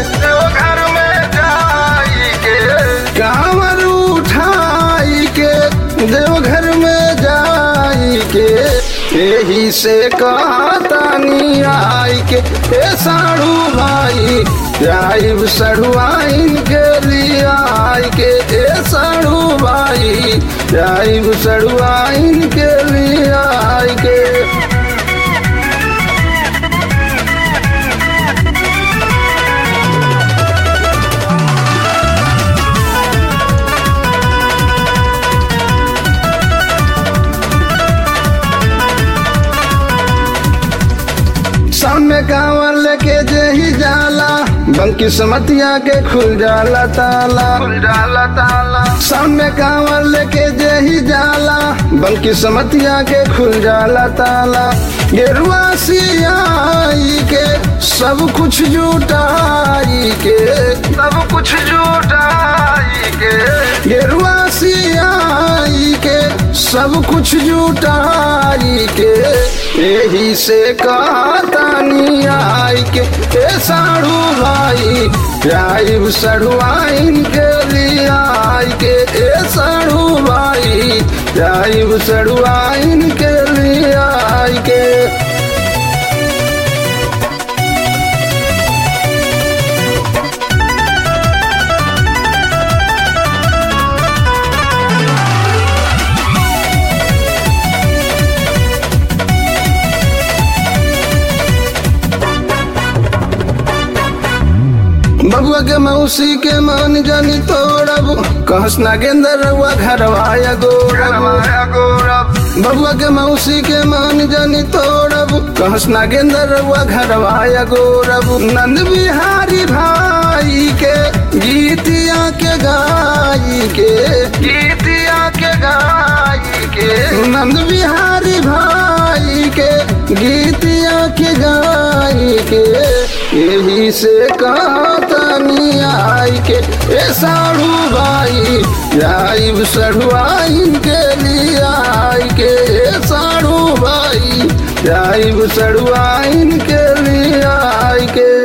देवघर में जाई के कांवर उठाई के देवघर में जाई के यही से कहतानी आई के ए साड़ू भाई जाइब सड़ुआइन के लिए आई के ए साड़ू भाई जाइब सड़ुआइन के लिए आई के सामने कांवर लेके जही जाला बंकी समतिया के खुल जाला ताला खुल जाला ताला सामने कांवर लेके जही जाला बंकी समतिया के खुल जाला ताला गेरुआ सियाई के सब कुछ जुटाई के सब कुछ जुटाई के गेरुआ सियाई के सब कुछ जुटाई के यही से कहतानी आई के ए साड़ू भाई जाइब सड़ुआइन के लिए आई के ए साड़ू भाई जाइब सड़ुआइन के लिए आई के बबुआ के मौसी के मान जानी तोड़ब कहस नागेंद्र रउआ घरवाया गौरब बबुआ के मौसी के मान जानी तोड़ब कहस नागेंद्र रउआ घरवाया गौरब नंद बिहारी भाई के गीतिया के गाई के गीतिया के गाई के नंद बिहारी भाई के गीतिया के गाई के यही से कहतानी आई के ए साड़ू भाई जाइब सड़ुआइन के लिए आई के ए साड़ू भाई जाइब सड़ुआइन के लिए आई के